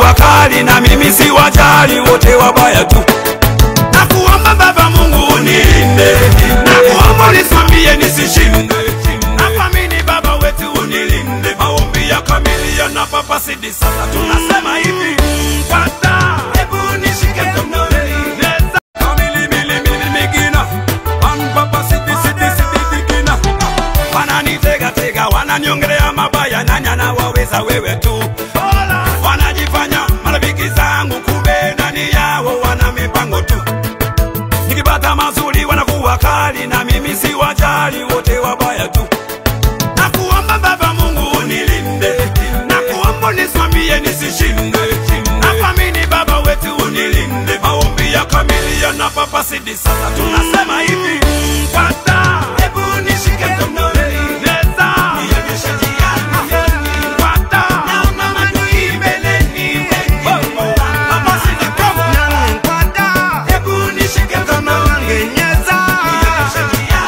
wakali na mimi si wajali, wote wabaya tu. Nakuomba Baba Mungu unilinde, nakuomba unisimamie nisishinde, nakuamini Baba wetu unilinde. Maombi ya kamilia na Papa Sidi, sasa tunasema hivi Pata, hebu nishike mkononi Neza kamili mili mili migina An Papa Sidi Sidi Sidi digina Wananitega tega wananiongelea mabaya nanya na waweza wewe tu Wanajifanya marafiki zangu kumbe ndani yao wana mipango tu Nikipata mazuri wanakuwa kali na mimi si wajali wote wabaya tu Nakuomba Baba Mungu unilinde, nakuomba unisimamie nisishinde, nakuamini Baba wetu unilinde. Maombi ya kamilia na Papa Sidi, sasa tunasema hivi Pata, hebu nishike mkononi, neza nionyeshe njia, Pata, naona maadui mbeleni, Papa Sidi, come. Hebu nishike mkononi, nionyeshe njia,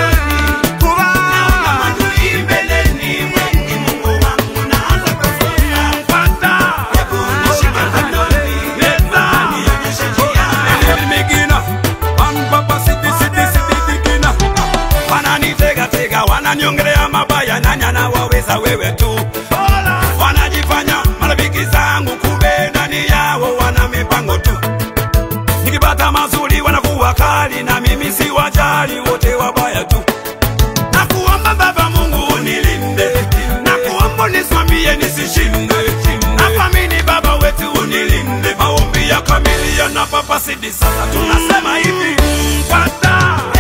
naona maadui mbeleni, wengi Mungu wangu naanza kufunga. Pata, hebu nishike mkononi, neza nionyeshe njia. Migina, an Papa Sidi, Sidi, Sidi, digina. Wananitega tega, wananiongelea mabaya, nanya na waweza wewe tu. Wanajifanya marafiki zangu, kumbe ndani yao wana mipango tu. Nikipata mazuri wanakuwa kali, na mimi si wajali, wote wabaya tu. Nakuomba Baba Mungu unilinde, nakuomba unisimamie nisishinde, nakuamini Baba wetu unilinde. Maombi ya kamilia na Papa Sidi, sasa tunasema hivi Pata,